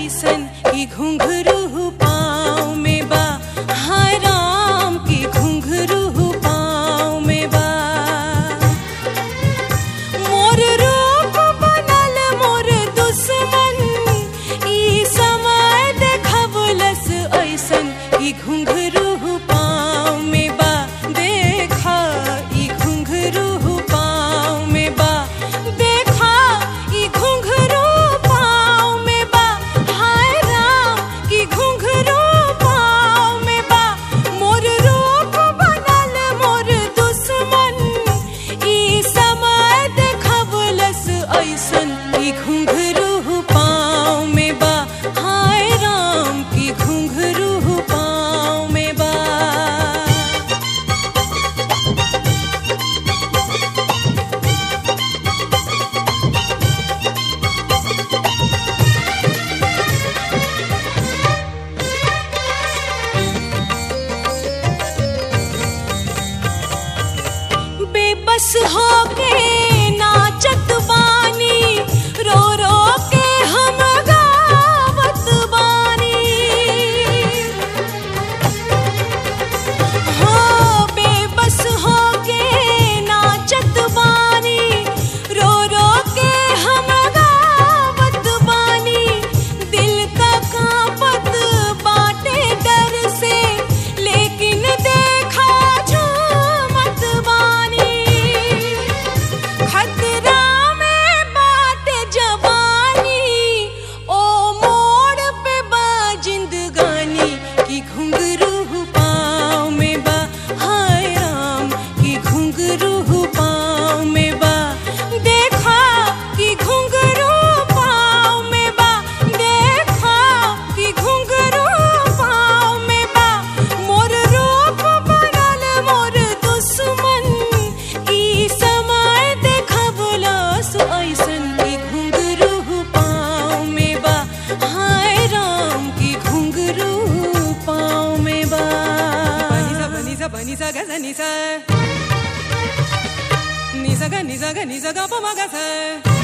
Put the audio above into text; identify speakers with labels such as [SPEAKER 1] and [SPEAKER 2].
[SPEAKER 1] ऐसन की घुंघरू पाँव में बा हाय राम की घुंघरू पाँव में बा मोर रूप बनल मोर दुश्मन ई समय देखबलस ऐसन ई घुंघरू पाँव में बा देखा ई घुंघरू पाँव में बा देखा ई घुंघरू पाँव में बा हाय राम की घुंघरू पाँव में बा मोर रूप बनल मोर दुश्मन ई समय देखबलस ऐसन ई घुंघरू पाँव में बा हाय राम की घुंघरू पाँव में बा बेबस होके नाचत बानी रो रो के हम गावत बानी हो बेबस होके नाचत बानी रो रो के हम गावत बानी दिल का कांपत बाटे डर से लेकिन देखा झूमत बानी खतरा में बाटे जवानी ओ मोड़ पे बा जिंदगानी की घुंघरू पाँव में बा हाय राम की घुंघरू पाँव में बा देखा की घुंघरू पाँव में बा देखा की घुंघरू पाँव में बा मोर रूप बनल मोर दुश्मन ई समय देखबलस ऐसन की घुंघरू पाँव में बा हाय राम की घुंघरू पाँव में बा
[SPEAKER 2] Bani sa bani sa ga sa ni sa. Ni sa ga ni sa ga ni sa ga pa ma ga sa.